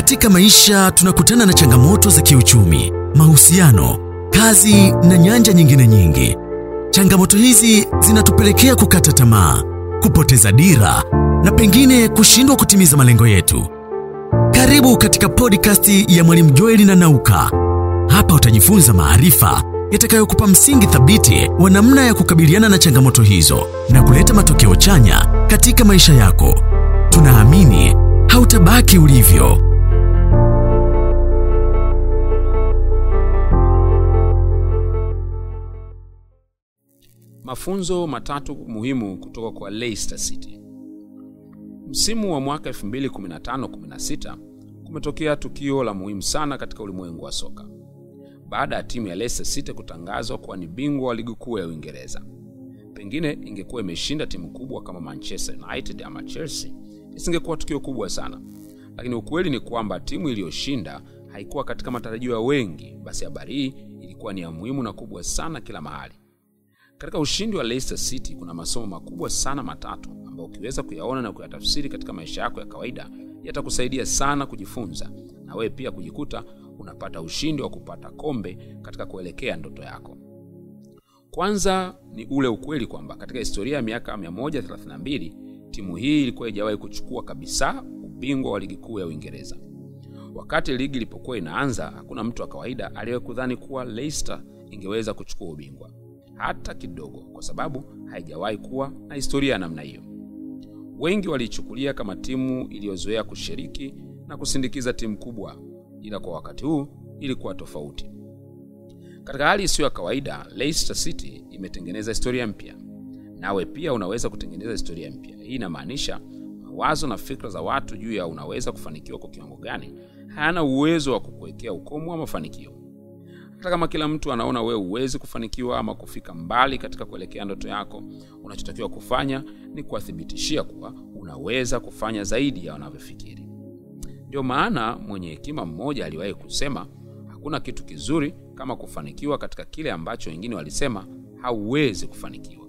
Katika maisha tunakutana na changamoto za kiuchumi, mahusiano, kazi na nyanja nyingine nyingi. Changamoto hizi zinatupelekea kukata tamaa, kupoteza dira na pengine kushindwa kutimiza malengo yetu. Karibu katika podcast ya Mwalimu Joeli na Nauka. Hapa utajifunza maarifa yatakayokupa msingi thabiti wa namna ya kukabiliana na changamoto hizo na kuleta matokeo chanya katika maisha yako. Tunaamini hautabaki ulivyo. Mafunzo matatu muhimu kutoka kwa Leicester City. Msimu wa mwaka 2015-16 kumetokea tukio la muhimu sana katika ulimwengu wa soka. Baada ya timu ya Leicester City kutangazwa kuwa ni bingwa wa ligi kuu ya Uingereza. Pengine ingekuwa imeshinda timu kubwa kama Manchester United ama Chelsea, isingekuwa tukio kubwa sana. Lakini ukweli ni kwamba timu iliyoshinda haikuwa katika matarajio ya wengi, basi habari hii ilikuwa ni ya muhimu na kubwa sana kila mahali. Katika ushindi wa Leicester City kuna masomo makubwa sana matatu ambayo ukiweza kuyaona na kuyatafsiri katika maisha yako ya kawaida yatakusaidia sana kujifunza na wewe pia kujikuta unapata ushindi wa kupata kombe katika kuelekea ndoto yako. Kwanza ni ule ukweli kwamba katika historia ya miaka 132 timu hii ilikuwa haijawahi kuchukua kabisa ubingwa wa ligi kuu ya Uingereza. Wakati ligi ilipokuwa inaanza, hakuna mtu wa kawaida aliyewahi kudhani kuwa Leicester ingeweza kuchukua ubingwa hata kidogo, kwa sababu haijawahi kuwa na historia ya namna hiyo. Wengi waliichukulia kama timu iliyozoea kushiriki na kusindikiza timu kubwa, ila kwa wakati huu ilikuwa tofauti. Katika hali isiyo ya kawaida, Leicester City imetengeneza historia mpya, nawe pia unaweza kutengeneza historia mpya. Hii inamaanisha mawazo na fikra za watu juu ya unaweza kufanikiwa kwa kiwango gani hayana uwezo wa kukuwekea ukomo wa mafanikio. Hata kama kila mtu anaona wewe huwezi kufanikiwa ama kufika mbali katika kuelekea ndoto yako, unachotakiwa kufanya ni kuwathibitishia kuwa unaweza kufanya zaidi ya wanavyofikiri. Ndio maana mwenye hekima mmoja aliwahi kusema, hakuna kitu kizuri kama kufanikiwa katika kile ambacho wengine walisema hauwezi kufanikiwa.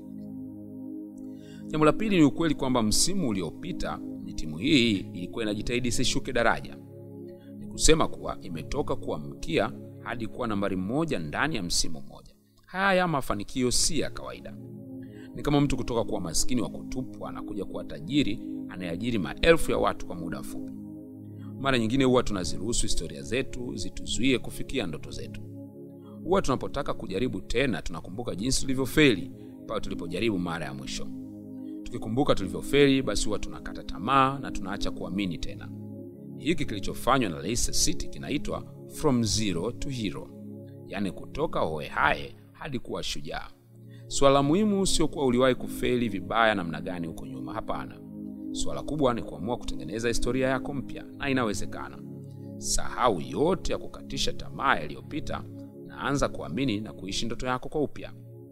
Jambo la pili ni ukweli kwamba msimu uliopita ni timu hii ilikuwa inajitahidi isishuke daraja. Ni kusema kuwa imetoka kuwa mkia hadi kuwa nambari moja ndani ya msimu mmoja. Haya mafanikio si ya kawaida. Ni kama mtu kutoka kuwa maskini wa kutupwa na kuja kuwa tajiri anayeajiri maelfu ya watu kwa muda mfupi. Mara nyingine huwa tunaziruhusu historia zetu zituzuie kufikia ndoto zetu. Huwa tunapotaka kujaribu tena, tunakumbuka jinsi tulivyofeli pale tulipojaribu mara ya mwisho. Tukikumbuka tulivyofeli, basi huwa tunakata tamaa na tunaacha kuamini tena. Hiki kilichofanywa na Leicester City kinaitwa from zero to hero, yaani kutoka hohehahe hadi kuwa shujaa. Suala muhimu sio kuwa uliwahi kufeli vibaya namna gani huko nyuma. Hapana, suala kubwa ni kuamua kutengeneza historia yako mpya, na inawezekana. Sahau yote ya kukatisha tamaa yaliyopita na anza kuamini na kuishi ndoto yako kwa upya.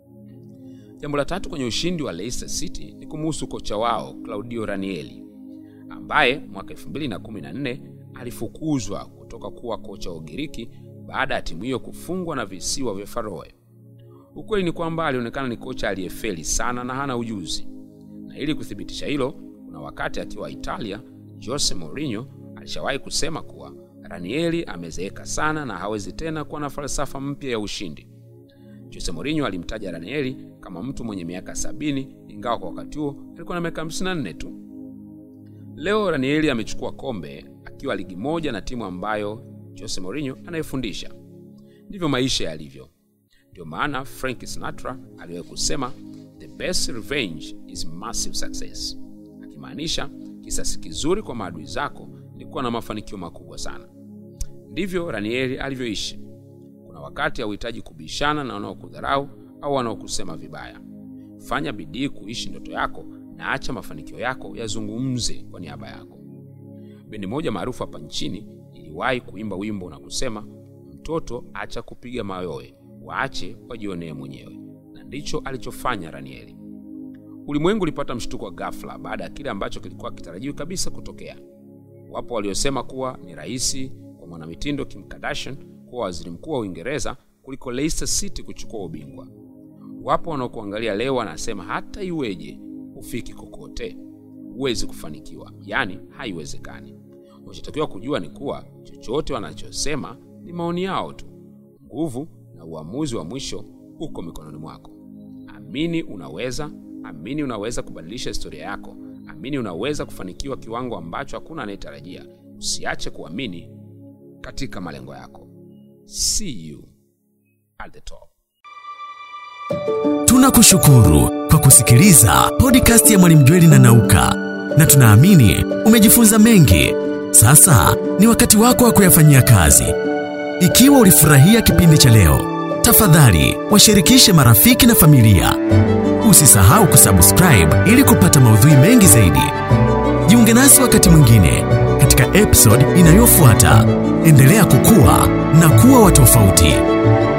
Jambo la tatu kwenye ushindi wa Leicester City ni kumuhusu kocha wao Claudio Ranieri ambaye mwaka 2014 alifukuzwa kutoka kuwa kocha wa Ugiriki baada ya timu hiyo kufungwa na visiwa vya Faroe. Ukweli ni kwamba alionekana ni kocha aliyefeli sana na hana ujuzi, na ili kuthibitisha hilo, kuna wakati akiwa Italia, Jose Mourinho alishawahi kusema kuwa Ranieri amezeeka sana na hawezi tena kuwa na falsafa mpya ya ushindi. Jose Mourinho alimtaja Ranieri kama mtu mwenye miaka sabini, ingawa kwa wakati huo alikuwa na miaka 54 tu. Leo Ranieri amechukua kombe akiwa ligi moja na timu ambayo Jose Mourinho anayefundisha. Ndivyo maisha yalivyo. Ndio maana Frank Sinatra aliwahi kusema the best revenge is massive success, akimaanisha kisasi kizuri kwa maadui zako ni kuwa na mafanikio makubwa sana. Ndivyo Ranieri alivyoishi. Kuna wakati hauhitaji kubishana na wanaokudharau au wanaokusema vibaya. Fanya bidii kuishi ndoto yako na acha mafanikio yako yazungumze kwa niaba yako. Bendi moja maarufu hapa nchini iliwahi kuimba wimbo na kusema, mtoto acha kupiga mayowe, waache wajionee mwenyewe, na ndicho alichofanya Ranieri. Ulimwengu ulipata mshtuko wa ghafla baada ya kile ambacho kilikuwa kitarajiwi kabisa kutokea. Wapo waliosema kuwa ni rahisi kwa mwanamitindo Kim Kardashian kuwa waziri mkuu wa Uingereza kuliko Leicester City kuchukua ubingwa. Wapo wanaokuangalia leo wanasema hata iweje hufiki kokote, huwezi kufanikiwa, yaani haiwezekani. unachotakiwa kujua ni kuwa chochote wanachosema ni maoni yao tu. Nguvu na uamuzi wa mwisho uko mikononi mwako. Amini unaweza, amini unaweza kubadilisha historia yako, amini unaweza kufanikiwa kiwango ambacho hakuna anayetarajia. Usiache kuamini katika malengo yako. See you at the top. Tunakushukuru kwa kusikiliza podcast ya Mwalimu Jweli na Nauka, na tunaamini umejifunza mengi. Sasa ni wakati wako wa kuyafanyia kazi. Ikiwa ulifurahia kipindi cha leo, tafadhali washirikishe marafiki na familia. Usisahau kusubscribe ili kupata maudhui mengi zaidi. Jiunge nasi wakati mwingine katika episode inayofuata. Endelea kukua na kuwa wa tofauti.